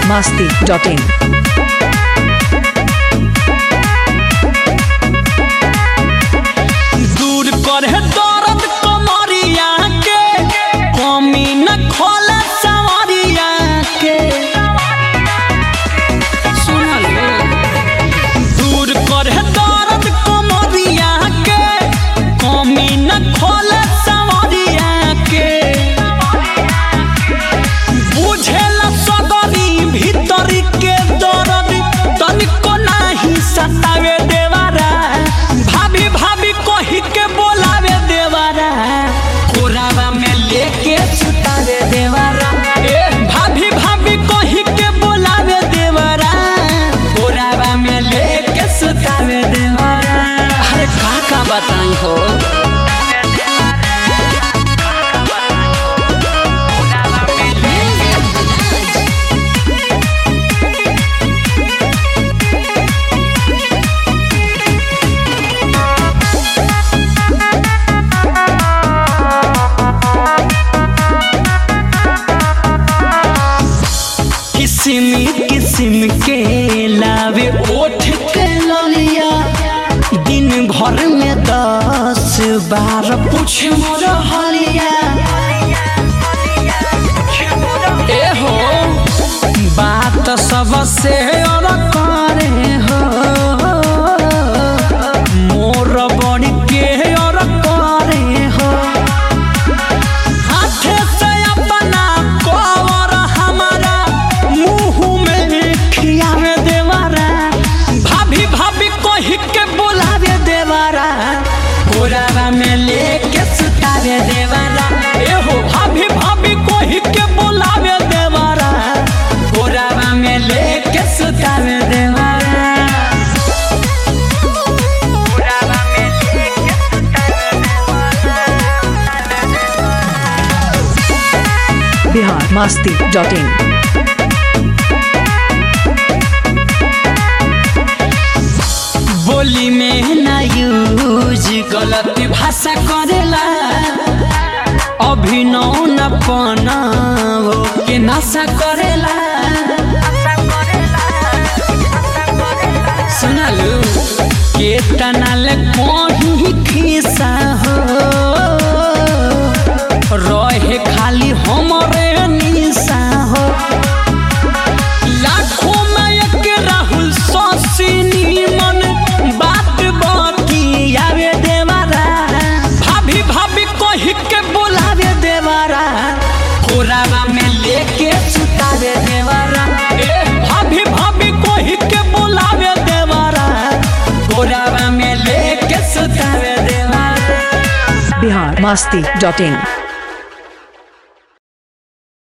masti.in. दूर करे दर्द कमरिया के कमी न खोले सवरिया के सुनल दूर करे दर्द कमरिया के कमी न खोले सवरिया के बुझेला सगरी भीतरी के दर्द तनिको नाही सतावे देवारा भाभी भाभी कही के बोलावे देवारा कोरावा में लेके सुतावे देवारा ए भाभी भाभी कही के बोलावे देवारा कोरावा में लेके सुतावे देवारा अरे का का बताई हो किस्म किस्म के लावे ओठ के ललिया दिन भर में दस बार पूछ मोर हलिया ए हो बात सबसे और करे हो मोर बड़ी के और करे हो हाथे से अपना कवर हमारा मुंह में खियावे देवारा भाभी भाभी कही के बोलावे देवारा बोरावा में लेके सुतावे देवारा ए हो भाभी भाभी कही के बोलावे देवारा बोरावा में लेके सुतावे देवारा बोरावा में लेके Bihar masti.in. बोली में ना यूज गलत भाषा करेला अभिनव न पनाव के नशा करेला सुनलू के तनाल कहीं खिसा हो रहे खाली हमरे निशा हो लाखों में एक राहुल सौसिनी मन बात बाती आवे देवारा भाभी भाभी कही के बोलावे देवारा कोरावा में लेके सुतावे देवारा ए भाभी भाभी कही के बोलावे देवारा कोरावा में लेके सुतावे देवारा Bihar masti.in.